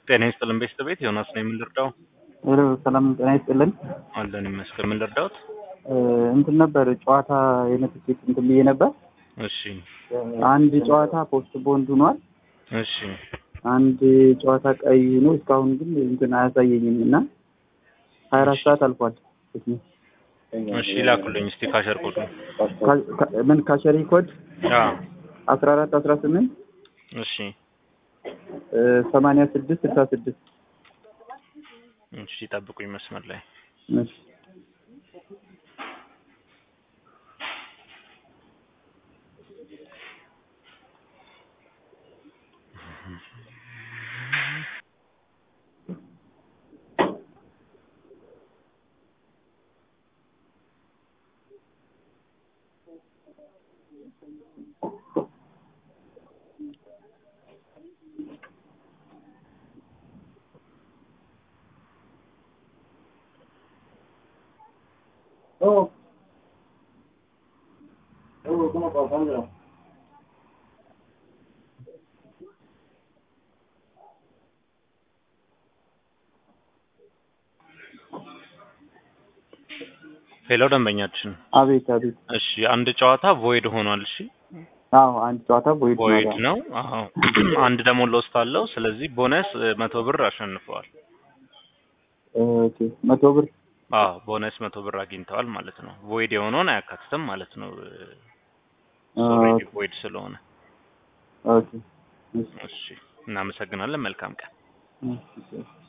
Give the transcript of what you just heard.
ጤና ይስጥልን ቤተሰቤት ዮናስ ነው የምንረዳው። ሄሎ ሰላም ጤና ይስጥልን። አለን ይመስገን። ምን ልርዳዎት? እንትን ነበር ጨዋታ የነትኬት እንትን ብዬ ነበር። እሺ አንድ ጨዋታ ፖስት ቦንድ ሆኗል። እሺ አንድ ጨዋታ ቀይ ሆኖ እስካሁን ግን እንትን አያሳየኝም እና ሀያ አራት ሰዓት አልፏል። እሺ ላኩልኝ እስቲ ካሸር ኮዱ። ካ- ካ- ምን ካሸሪ ኮድ አ አስራ አራት አስራ ስምንት እሺ ሰማንያ ስድስት ስልሳ ስድስት እሺ ጠብቁኝ መስመር ላይ እሺ ሄሎ ደንበኛችን። አቤት አቤት። እሺ አንድ ጨዋታ ቮይድ ሆኗል። እሺ አዎ አንድ ጨዋታ ቦይድ ቮይድ ነው። አዎ አንድ ደግሞ ሎስት አለው። ስለዚህ ቦነስ እ, መቶ ብር አሸንፈዋል። ኦኬ መቶ ብር አዎ ቦነስ መቶ ብር አግኝተዋል ማለት ነው። ቮይድ የሆነውን አያካትትም ማለት ነው። ኦልሬዲ ቮይድ ስለሆነ ኦኬ እሺ እናመሰግናለን። መልካም ቀን። እሺ